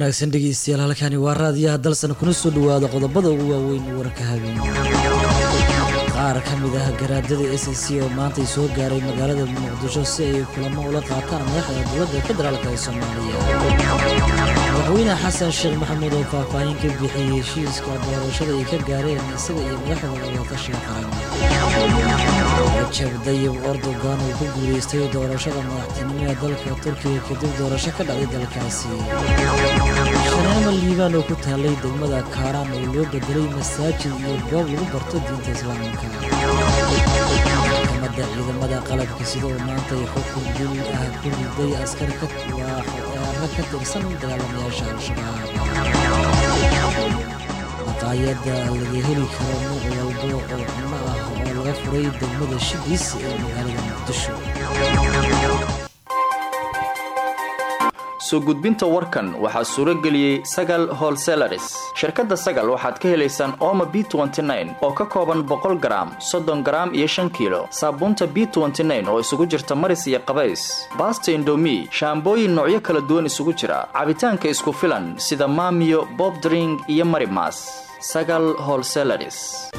wanaagsan dhegeystayaal halkani waa raadiyaha dalsan kuna soo dhawaada qodobada ugu waaweyn warka habeen qaar ka mid ah garaadada s c oo maanta ay soo gaaray magaalada muqdisho si ay kulamo ula qaataan madaxda dowladda federaalk ee soomaaliya madaxweyne xasan sheekh maxamuud oo faahfaahin ka bixiyey heshiiska doorashada ay ka gaareen isaga iyo madaxda wadatashiga qaran rajab dayib erdogan uu ku guuleystay doorashada madaxtinimo ee dalka turkiga kadib doorasho ka dhacday dalkaasi shaneema liibaan oo ku taallay degmada kaaraan oo loo bedelay masaajid iyo goob lagu barto diinta islaamka maxkamadda ciidamada qalabka sida oo maanta ay xukun dil ah ku riday askar waaxoeera ka tirsan dagaalamayaasha al-shabaab maqaayadda laga heli karo nooc walbo oo cunno ah oo laga furay degmada shibis ee magaalada muqdisho soo gudbinta warkan waxaa suuro geliyey sagal holselaris shirkadda sagal waxaad ka helaysaan ooma b oo ka kooban boqol garaam soddon garaam iyo shan kiilo saabuunta b oo isugu jirta maris iyo qabays baasta indomi shaambooyin noocyo kala duwan isugu jira cabitaanka isku filan sida maamiyo bobdring iyo marimas sagal holselaris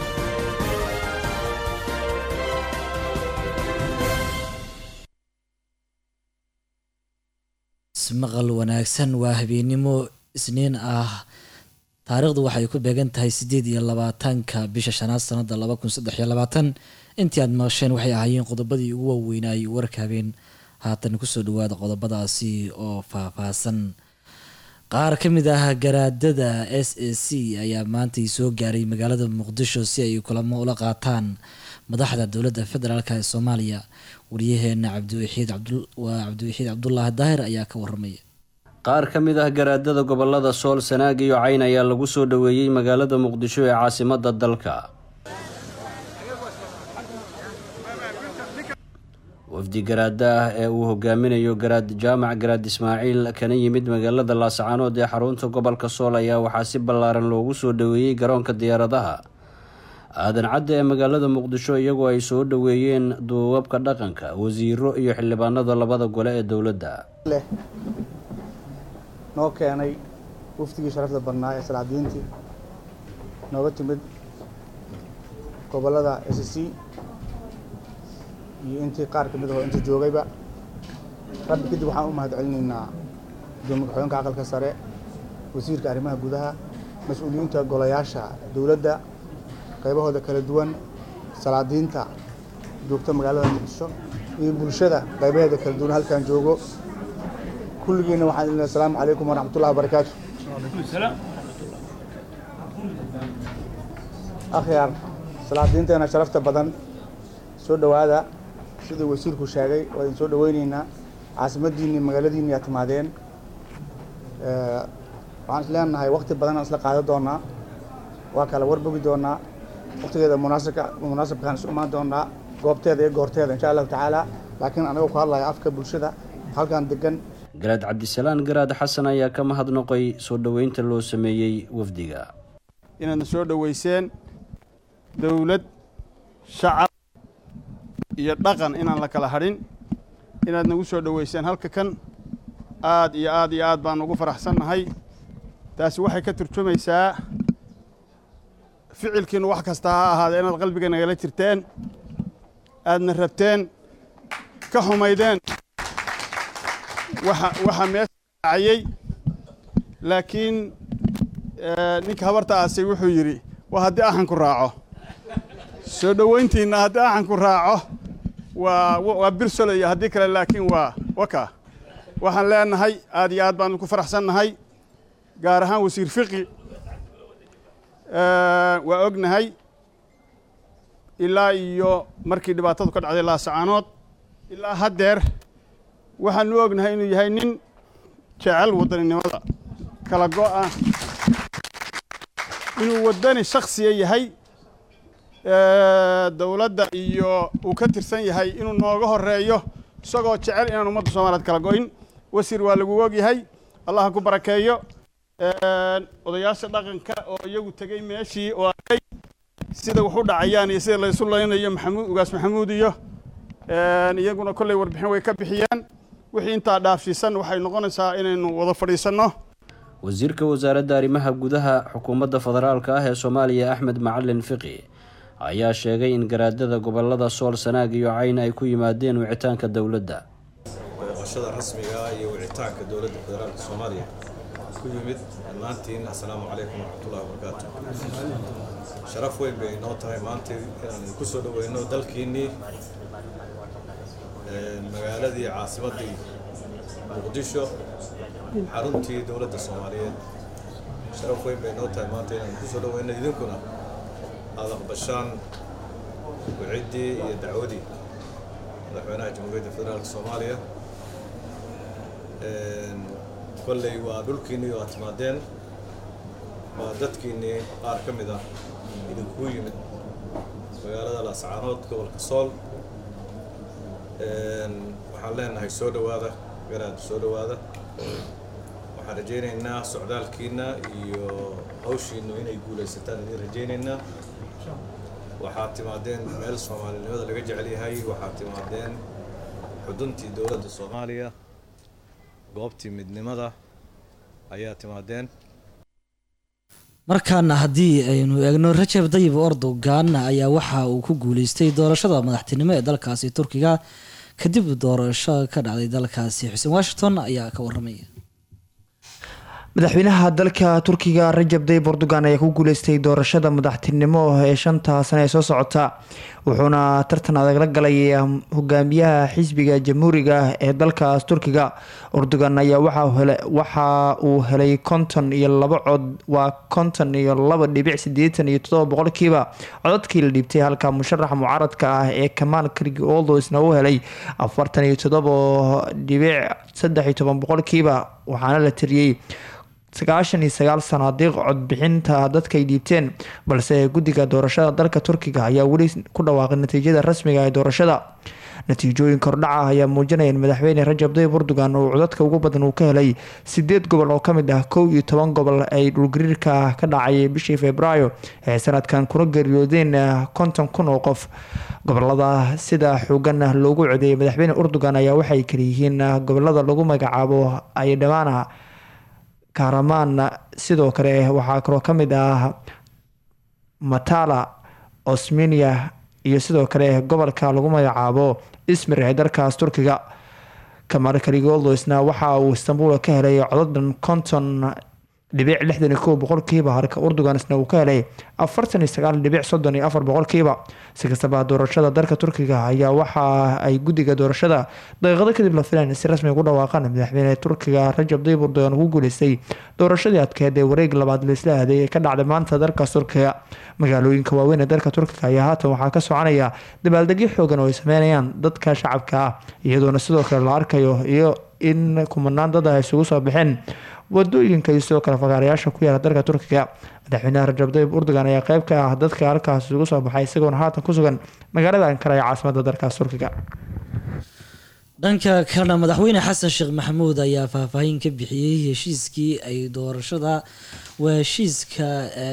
maqal wanaagsan waa habeennimo isniin ah taariikhdu waxay ku beegan tahay siddeed iyo labaatanka bisha shanaad sanada laba kun saddex iyo labaatan intii aad maqasheen waxay ahaayeen qodobadii ugu waaweynayay warka habeen haatan kusoo dhawaada qodobadaasi oo faahfaahsan qaar ka mid ah garaadada s a c ayaa maantay soo gaaray magaalada muqdisho si ay kulamo ula qaataan madaxda dowladda federaalk ee soomaaliya wariyaheena cabdiwaxiid waa cabdiwaxiid cabdulaahi daahir ayaa ka waramaya qaar ka mid ah garaadada gobolada sool sanaag iyo cayn ayaa lagu soo dhoweeyey magaalada muqdisho ee caasimadda dalka wafdi garaada ah ee uu hogaaminayo garaad jaamac garaad ismaaciil kana yimid magaalada laascaanood ee xarunta gobolka sool ayaa waxaa si ballaaran loogu soo dhoweeyey garoonka diyaaradaha aadan cadde ee magaalada muqdisho iyagoo ay soo dhoweeyeen duubabka dhaqanka wasiiro iyo xildhibaanada labada gole ee dowladda noo keenay wafdigii sharafta badnaa ee salaadiintii nooga timid gobolada s c iyo intii qaar ka mid ahoo inta joogayba rabbi kadib waxaan u mahad celinaynaa gudoomiye ka-xigeenka aqalka sare wasiirka arrimaha gudaha mas-uuliyiinta golayaasha dowladda qaybahooda kala duwan salaadiinta joogta magaalada muqdisho iyo bulshada qaybaheeda kala duwan halkaan joogo kulligiina waxaan idin asalaamu calaykum waraxmatullahi wabarakaatu akhyaar salaadiinteena sharafta badan soo dhowaada siduu wasiirku sheegay waa idin soo dhoweyneynaa caasimaddiinni magaaladiinni yaa timaadeen waxaan is leenahay wakti badan aan isla qaadan doonaa waa kala warbogi doonaa waktigeeda munaasabka munaasabkaan isu imaan doonaa goobteeda iyo goorteeda insha allahu tacaala laakiin anagoo ku hadlaya afka bulshada halkan degan garaad cabdisalaan garaad xasan ayaa ka mahadnoqay soo dhoweynta loo sameeyey wafdiga inaadna soo dhoweyseen dowlad shacab iyo dhaqan inaan la kala hadhin inaad nagu soo dhoweyseen halka kan aad iyo aad iyo aad baan ugu faraxsannahay taasi waxay ka turjumaysaa ficilkiinu wax kasta ha ahaadee inaad qalbiga nagala jirteen aadna rabteen ka xumaydeen waxa waxaa meesha dhacayey laakiin ninka habarta aasay wuxuu yidhi waa haddii axanku raaco soo dhoweyntiinna haddii axanku raaco waa waa birsolaya haddii kale laakiin waa waka waxaan leenahay aad iyo aad baan ku faraxsannahay gaar ahaan wasiir fiqi waa ognahay ilaa iyo markii dhibaatadu ka dhacday laasacaanood ilaa haddeer waxaanu ognahay inuu yahay nin jecel wadaninimada kala go-a inuu wadani shaksiya yahay dowladda iyo uu ka tirsan yahay inuu nooga horeeyo isagoo jecel inaan ummadda soomaliyeed kala go-in wasiir waa lagu ogyahay allah ha ku barakeeyo odayaasha dhaqanka oo iyagu tegey meeshii oo arkay sida wax u dhacayaan iyo sida laysu laynayo maxamuud ugaas maxamuud iyo iyaguna kolley warbixin way ka bixiyeen wixii intaa dhaafsiisan waxay noqonaysaa inaynu wada fadhiisanno wasiirka wasaaradda arrimaha gudaha xukuumadda federaalka ah ee soomaaliya axmed macalin fiqi ayaa sheegay in garaadada gobolada sool sanaag iyo cayn ay ku yimaadeen wicitaanka dowladda booqashada rasmiga ah iyo wicitaanka dowladda federaalka soomaaliya ku yimid dhammaantiin assalaamu calaykum waraxmatullahi wabarakaatu sharaf weyn bay inoo tahay maanta inaan idinku soo dhaweyno dalkiinnii magaaladii caasimaddii muqdisho xaruntii dowladda soomaaliyeed sharaf weyn bay inoo tahay maanta inaan idinku soo dhaweyno idinkuna aada aqbashaan wiciddii iyo dacwadii madaxweynaha jamhuuriyadda federaalka soomaaliya kolley waa dhulkiinnii waa timaadeen waa dadkiinnii qaar ka mid ah idinkuu yimid magaalada laascaanood gobolka sool waxaan leenahay soo dhowaada garaad soo dhowaada waxaan rajaynaynaa socdaalkiina iyo hawshiinu inay guulaysataan idin rajaynaynaa waxaad timaadeen meel soomaalinimada laga jecel yahay waxaad timaadeen xuduntii dowladda soomaaliya goobtii midnimada ayaa timaadeen markaana haddii aynu eegno rajab dayib erdogan ayaa waxa uu ku guuleystay doorashada madaxtinimo ee dalkaasi turkiga kadib doorasho ka dhacday dalkaasi xuseen washington ayaa ka waramaya madaxweynaha dalka turkiga rajab dayib erdogan ayaa ku guuleystay doorashada madaxtinimo ee shanta sane ee soo socota wuxuuna tartan adag la galay hogaamiyaha xisbiga jamhuuriga ee dalkaas turkiga erdogan ayaa waxa uu helay konton iyo laba cod waa konton iyo laba dhibic sideetan iyo todoba boqolkiiba codadkii la dhiibtay halka musharaxa mucaaradka ah ee kamaal karigi oldosna uu helay afartan iyo todoba dhibic saddex iyo toban boqolkiiba waxaana la tiriyey sagaashan iyo sagaal sanaadiiq codbixinta dadka ay dhiibteen balse guddiga doorashada dalka turkiga ayaa weli ku dhawaaqay natiijada rasmiga ee doorashada natiijooyinka hordhaca ayaa muujinaya in madaxweyne rajab dayib erdogan uu codadka ugu badan uu ka helay sideed gobol oo kamid ah kow iyo toban gobol ay dhulgariirka ka dhacay bishii februaayo ee sanadkan kuna geeriyoodeen konton kun oo qof gobolada sida xoogan loogu codeeyay madaxweyne erdogan ayaa waxay kaleyihiin gobolada lagu magacaabo ay dhammaana karamaan sidoo kale waxaa kaloo ka mid ah matala osmania iyo sidoo kale gobolka lagu magacaabo ismir ee dalkaas turkiga kamaal kaligoldosna waxa uu istanbul ka helay codadan konton dhibic lixdan iyo kow boqolkiiba halka erdogansna uu ka helay afartan iyo sagaal dhibic soddon iyo afar boqolkiiba si kastaba doorashada dalka turkiga ayaa waxa ay guddiga doorashada daqiiqado kadib la filayn si rasmi ugu dhawaaqaan madaxweyne turkiga rajab dayib erdogan ugu guuleystay doorashadii adkeed ee wareeg labaad laisla aaday ee ka dhacday maanta dalkaas turkiga magaalooyinka waaweyn ee dalka turkiga ayaa haatan waxaa ka soconaya dabaaldegyo xoogan oo ay sameynayaan dadka shacabka ah iyadoona sidoo kale la arkayo iyo in kumanaan dad ah isugu soo baxeen wadooyinka iyo sidoo kale fagaarayaasha ku yaala dalka turkiga madaxweynaha rajab dayib erdogan ayaa qeyb ka ah dadka halkaas isugu soo baxay isagoona haatan ku sugan magaalada ankara ee caasimada dalkaas turkiga dhanka kalena madaxweyne xasan sheekh maxamuud ayaa faahfaahin ka bixiyey heshiiskii ay doorashada waa heshiiska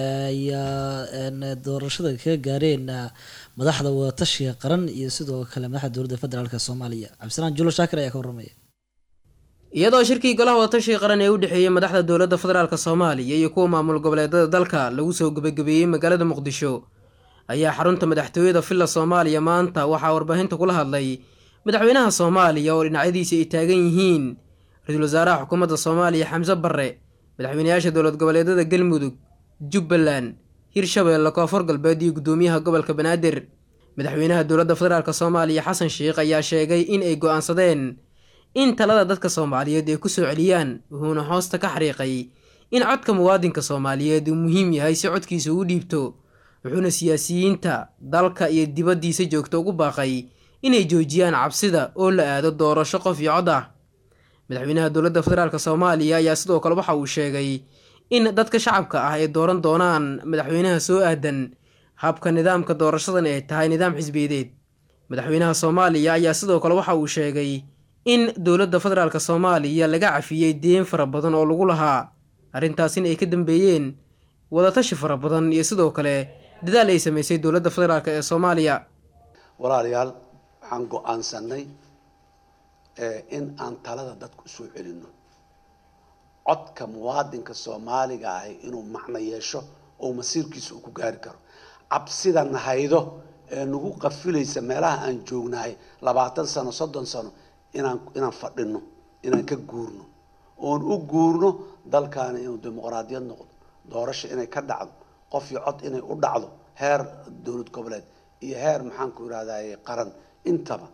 ayaa doorashada kaga gaareen madaxda wadatashiga qaran iyo sidoo kale madaxda dowladda federaalk soomaaliya cabdisalaan julo shaakir ayaa ka waramaya iyadoo shirkii golaha wadatashiga qaran ee u dhexeeyey madaxda dowladda federaalk soomaaliya iyo kuwa maamul goboleedada dalka lagu soo gebagabeeyey magaalada muqdisho ayaa xarunta madaxtooyada villa soomaaliya maanta waxaa warbaahinta kula hadlay madaxweynaha soomaaliya oo dhinacyadiisa ay taagan yihiin ra-iisul wasaaraha xukuumadda soomaaliya xamse barre madaxweynayaasha dowlad goboleedada galmudug jubbaland hirshabeelle koonfur galbeed iyo guddoomiyaha gobolka banaadir madaxweynaha dowladda federaalk soomaaliya xasan sheikh ayaa sheegay in ay go-aansadeen in talada dadka soomaaliyeed ay ku soo celiyaan wuxuuna hoosta ka xariiqay in codka muwaadinka soomaaliyeed uu muhiim yahay si codkiisa uu dhiibto wuxuuna siyaasiyiinta dalka iyo dibaddiisa joogta ugu baaqay inay joojiyaan cabsida oo la aado doorasho qof iyo cod ah madaxweynaha dowladda federaalk soomaaliya ayaa sidoo kale waxa uu sheegay in dadka shacabka ah ay dooran doonaan madaxweynaha soo aadan habka nidaamka doorashadan ay tahay nidaam xisbiyadeed madaxweynaha soomaaliya ayaa sidoo kale waxa uu sheegay in dowladda federaalk soomaaliya laga cafiyey deen fara badan oo lagu lahaa arrintaasina ay ka dambeeyeen wadatashi fara badan iyo sidoo kale dadaal ay sameysay dowladda federaalk ee soomaaliya walaalayaal waxaan go-aansanay in aan talada dadku soo celinno codka muwaadinka soomaaliga ahi inuu macno yeesho oo masiirkiisa uu ku gaari karo cabsida nahaydo ee nagu qafilaysa meelaha aan joognahay labaatan sano soddon sano inaan inaan fadhino inaan ka guurno oon u guurno dalkaani inuu dimuqraadiyad noqdo doorasho inay ka dhacdo qof iyo cod inay u dhacdo heer dowlad goboleed iyo heer maxaanku irahdaye qaran intaba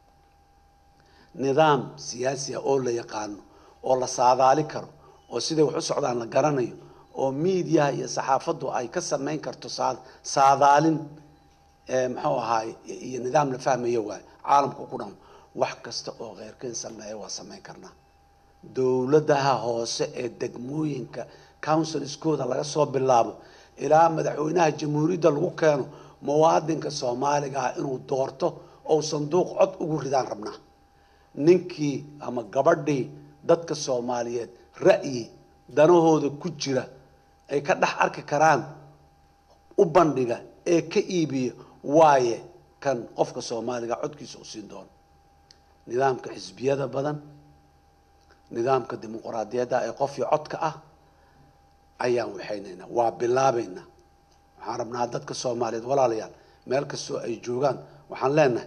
nidaam siyaasi ah oo la yaqaano oo la saadaali karo oo siday wax u socdaan la garanayo oo miidiyaha iyo saxaafaddu ay ka samayn karto saa saadaalin muxuu ahaay iyo nidaam la fahmayo waay caalamku ku dhamo wax kasta oo kheyrkeen sameeya waa samayn karnaa dowladaha hoose ee degmooyinka counsilskooda laga soo bilaabo ilaa madaxweynaha jamhuuriyadda lagu keeno muwaadinka soomaaliga ah inuu doorto ou sanduuq cod ugu ridaan rabnaa ninkii ama gabadhii dadka soomaaliyeed ra'yi danahooda ku jira ay ka dhex arki karaan u bandhiga ee ka iibiya waaye kan qofka soomaaliga codkiisa u siin doono nidaamka xisbiyada badan nidaamka dimuqraadiyadda ee qofkii codka ah ayaan waxaynaynaa waa bilaabaynaa waxaan rabnaa dadka soomaaliyeed walaalayaal meel kastoo ay joogaan waxaan leenahay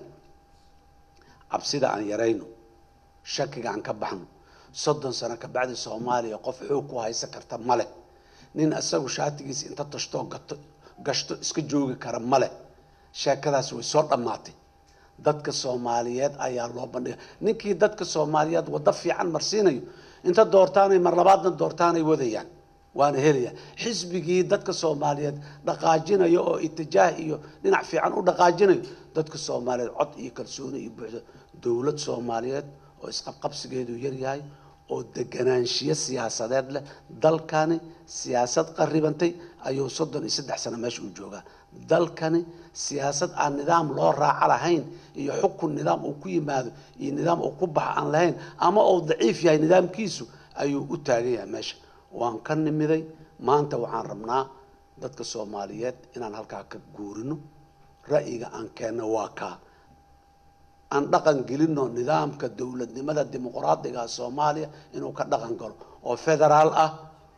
cabsida aan yarayno shakiga aan ka baxno soddon sano kabacdi soomaaliya qof xoog ku haysan karta male nin isagu shaatigiisa inta tashtoo gato gashto iska joogi kara male sheekadaas way soo dhammaatay dadka soomaaliyeed ayaa loo bandhiga ninkii dadka soomaaliyeed waddo fiican marsiinayo inta doortaanay mar labaadna doortaanay wadayaan waana helaya xisbigii dadka soomaaliyeed dhaqaajinayo oo itijaah iyo dhinac fiican u dhaqaajinayo dadka soomaaliyeed cod iyo kalsooni iyo buuxdo dowlad soomaaliyeed oo isqabqabsigeedu yaryahay oo deganaanshiyo siyaasadeed leh dalkani siyaasad qaribantay ayuu soddon iyo saddex sano meesha u joogaa dalkani siyaasad aan nidaam loo raaco lahayn iyo xukun nidaam uu ku yimaado iyo nidaam uu ku baxa aan lahayn ama uu daciif yahay nidaamkiisu ayuu u taagan yahay meesha waan ka nimiday maanta waxaan rabnaa dadka soomaaliyeed inaan halkaa ka guurino ra'yiga aan keenno waa kaa aan dhaqan gelino nidaamka dowladnimada dimuqraadiga soomaaliya inuu ka dhaqan galo oo federaal ah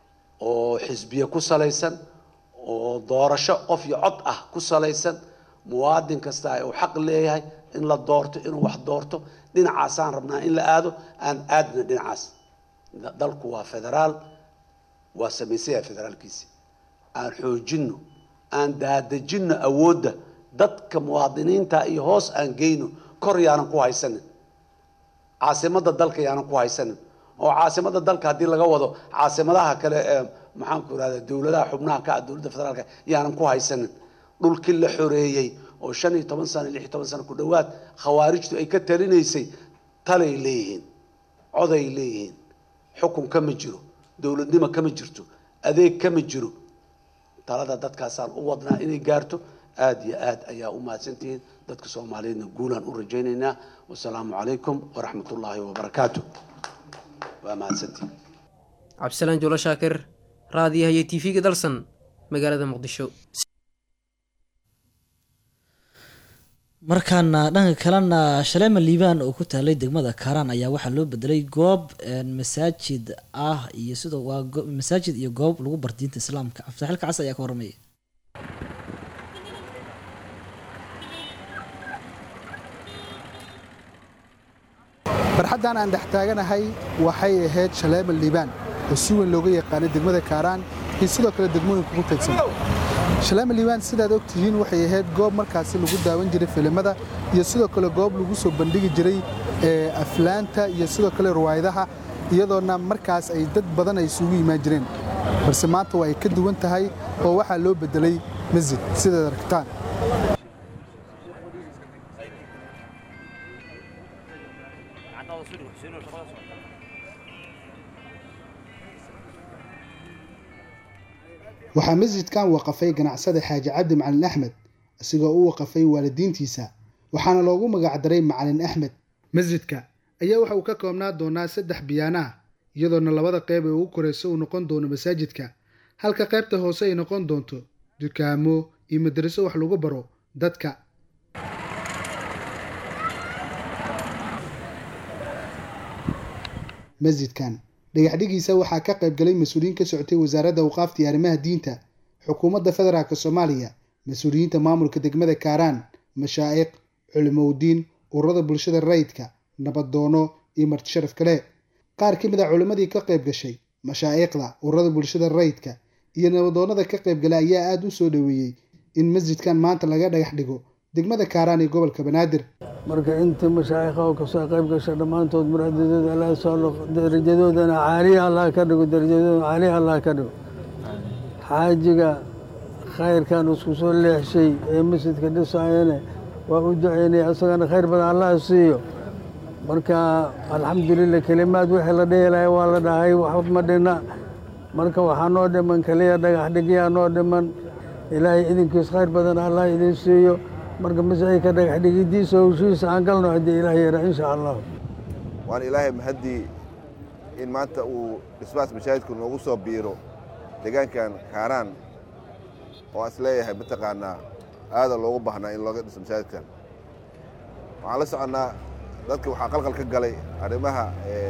oo xisbiye ku salaysan oo doorasho qof iyo cod ah ku salaysan muwaadin kasta uu xaq leeyahay in la doorto inuu wax doorto dhinacaasaan rabnaa in la aado aan aadna dhinacaas dalku waa federaal waa samaysaya federaalkiisi aan xoojino aan daadejino awoodda dadka muwaadiniinta iyo hoos aan geyno kor yaanan ku haysanin caasimada dalka yaanan ku haysanin oo caasimada dalka haddii laga wado caasimadaha kale ee maxaanku irahda dowladaha xubnaha ka ah dowladda federaalka yaanan ku haysanin dhulkii la xoreeyey oo shan iyo toban sano lix iyo toban sano ku dhowaad khawaarijtu ay ka talinaysay talay leeyihiin coday leeyihiin xukun kama jiro dowladnimo kama jirto adeeg kama jiro talada dadkaasaan u wadnaa inay gaarto aada iyo aad ayaa u mahadsantihiin dadka soomaaliyeedna guulaan u rajaynaynaa wasalaamu calaykum waraxmat ullaahi wabarakaatu waa mahadsantihiin cabdisalaan juulo shaakir raadiyaha iyo tv-ga dalsan magaalada muqdisho markaana dhanka kalena shaleema liibaan oo ku taalay degmada kaaraan ayaa waxaa loo bedelay goob masaajid ah iyo sidoo waa masaajid iyo goob lagu bar diinta islaamka cabdixilka cas ayaa ka warramaya barxaddan aan dhex taaganahay waxay ahayd shaleema liibaan oo si weyn looga yaqaanay degmada kaaraan iyo sidoo kale degmooyinka ku teedsan shaleema liibaan sidaad og tihiin waxay ahayd goob markaasi lagu daawan jiray filimada iyo sidoo kale goob lagu soo bandhigi jiray aflaanta iyo sidoo kale riwaayadaha iyadoona markaas ay dad badan ay isugu imaan jireen balse maanta waa ay ka duwan tahay oo waxaa loo beddelay masjid sidaad aragtaan waxaa masjidkan waqafay ganacsada xaaji cabdi macalin axmed isagoo u waqafay waalidiintiisa waxaana loogu magacdaray macalin axmed masjidka ayaa waxa uu ka koobnaa doonaa saddex biyaana ah iyadoona labada qeyb ee ugu koreysa uu noqon doono masaajidka halka qaybta hoose ay noqon doonto dukaamo iyo madaraso wax lagu baro dadka masjidkan dhagaxdhigiisa waxaa ka qayb galay mas-uuliyiin ka socotay wasaaradda awqaafta iyo arrimaha diinta xukuumadda federaalk soomaaliya mas-uuliyiinta maamulka degmada kaaraan mashaa'iq culimowdiin ururada bulshada rayidka nabadoono iyo marti sharaf kale qaar ka mid a culimmadii ka qayb gashay mashaa'iqda ururada bulshada rayidka iyo nabadoonada ka qayb galay ayaa aada u soo dhoweeyey in masjidkan maanta laga dhagax dhigo degmada kaaraan ee gobolka banaadir marka inta mashaayikha oo kasoo qayb gasha dhammaantood muraadadooda allah soo noqo darajadoodana caaliya allah ka dhigo darajadoodana caaliya allah ka dhigo xaajiga khayrkan isku soo leexshay ee masjidka dhisaayane waa u duceynaya isagana khayr badan allah siiyo marka alxamdulilah kelimaad wixii la dheelaya waa la dhahay wax ma dhina marka waxaa noo dhiman keliya dhagax dhigyaa noo dhiman ilaahay idinkiis khayr badan allah idin siiyo marka masjidka dhagax dhigidiisa howshiisa aan galno haddii ilaah yara insha allah waan ilaahay mahaddii in maanta uu dhismahaas mashaahidku noogu soo biiro deegaankan kaaraan oo is leeyahay mataqaanaa aada loogu baahnaa in looga dhiso mashaahidkan waxaan la soconnaa dadka waxaa qalqal ka galay arrimaha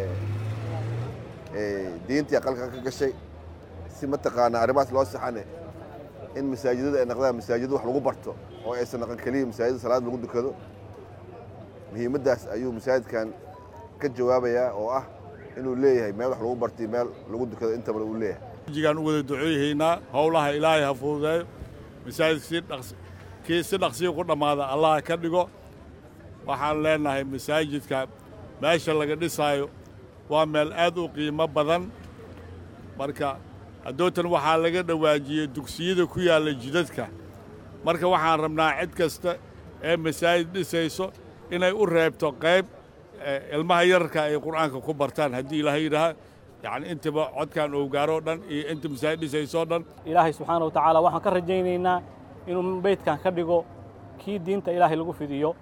diintii qalqal ka gashay si mataqaanaa arrimahaas loo saxane in masaajidada ay noqdaan masaajid wax lagu barto oo aysan noqon keliya masaajida salaad lagu dukado muhiimaddaas ayuu masaajidkan ka jawaabayaa oo ah inuu leeyahay meel wax lagu bartay meel lagu dukado intaba uu leeyahay jigaan u wada duceeyahaynaa howlaha ilaahay ha fududeeyo masaajidka kii si dhaqsiya ku dhammaada allah ka dhigo waxaan leenahay masaajidka meesha laga dhisaayo waa meel aad u qiimo badan marka haddootan waxaa laga dhawaajiyey dugsiyada ku yaalla jidadka marka waxaan rabnaa cid kasta ee masaajid dhisayso inay u reebto qayb ilmaha yararka ay qur'aanka ku bartaan haddii ilaahay yidhaaha yacni intaba codkan uu gaaroo dhan iyo inta masaajid dhisaysoo dhan ilaahay subxaana wa tacaala waxaan ka rajaynaynaa inuu beydkan ka dhigo kii diinta ilaahay lagu fidiyo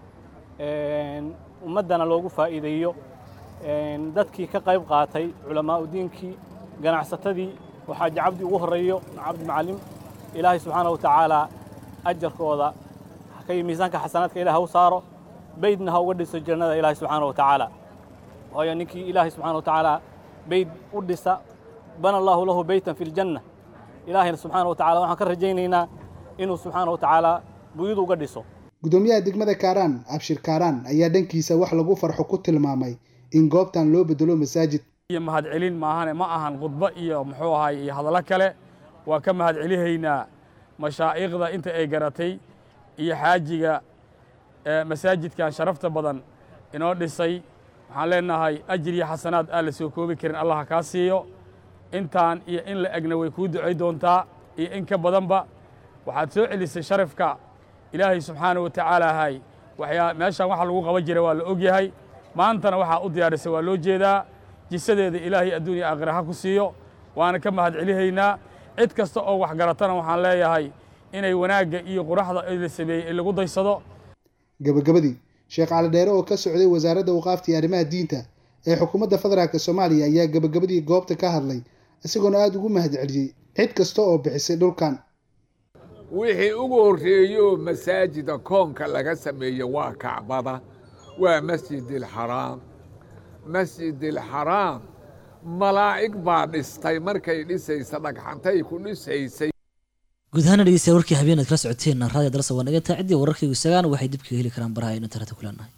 ummaddana loogu faa'iideeyo dadkii ka qayb qaatay culamaa'u diinkii ganacsatadii waxaa cabdi ugu horreeyo cabdi macalim ilaahay subxaana wa tacaala ajarkooda kay miisaanka xasanaadka ilaah ha u saaro beydna ha uga dhiso jannada ilaahay subxaana wa tacaala waayo ninkii ilaahay subxaana wa tacaala beyd u dhisa bana allaahu lahu beytan fi ljanna ilaahayna subxaana wa tacala waxaan ka rajaynaynaa inuu subxaana wa tacaala buyudu uga dhiso gudoomiyaha degmada kaaraan abshir kaaraan ayaa dhankiisa wax lagu farxo ku tilmaamay in goobtan loo bedelo masaajid iyo mahadcelin maahane ma ahan khudbo iyo muxuu ahay iyo hadallo kale waa ka mahadcelihaynaa mashaa'iikhda inta ay garatay iyo xaajiga masaajidkan sharafta badan inoo dhisay waxaan leenahay ajir iyo xasanaad aan la soo koobi karin allah kaa siiyo intaan iyo in la egna way kuu ducay doontaa iyo in ka badanba waxaad soo celisay sharafka ilaahay subxaana wa tacaala hay waxyaa meeshaan waxa lagu qaban jira waa la og yahay maantana waxaa u diyaarisay waa loo jeedaa jisadeeda ilaahay adduuniya aakhira ha ku siiyo waana ka mahadcelihaynaa cid kasta oo wax garatana waxaan leeyahay inay wanaagga iyo quraxda la sameeyey lagu daysado gabagabadii sheekh cali dheere oo ka socday wasaaradda awqaafta iyo arrimaha diinta ee xukuumadda federaalk soomaaliya ayaa gabagabadii goobta ka hadlay isagoona aada ugu mahadceliyey cid kasta oo bixisay dhulkan wixii ugu horreeyo masaajida koonka laga sameeye waa kacbada waa masjid alxaraam masjid alxaraam malaa'ig baa dhistay markay dhisaysa dhagxantay ku dhisaysay guud ahaana dhegeystayaal warkii habeen aad kala socoteen raadiyo dalsa waa naga taa ciddii wararkaygu isagaan waxay dib kaga heli karaan baraha aynu internetka ku leenahay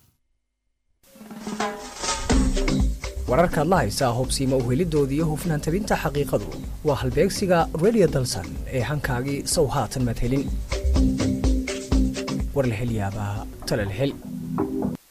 wararkaad la haysaa hubsiima u helidoodii iyo hufnaan tabinta xaqiiqadu waa halbeegsiga radio dalsan ee hankaagii sow haatan madhelin war la hel yaabaa tala la hel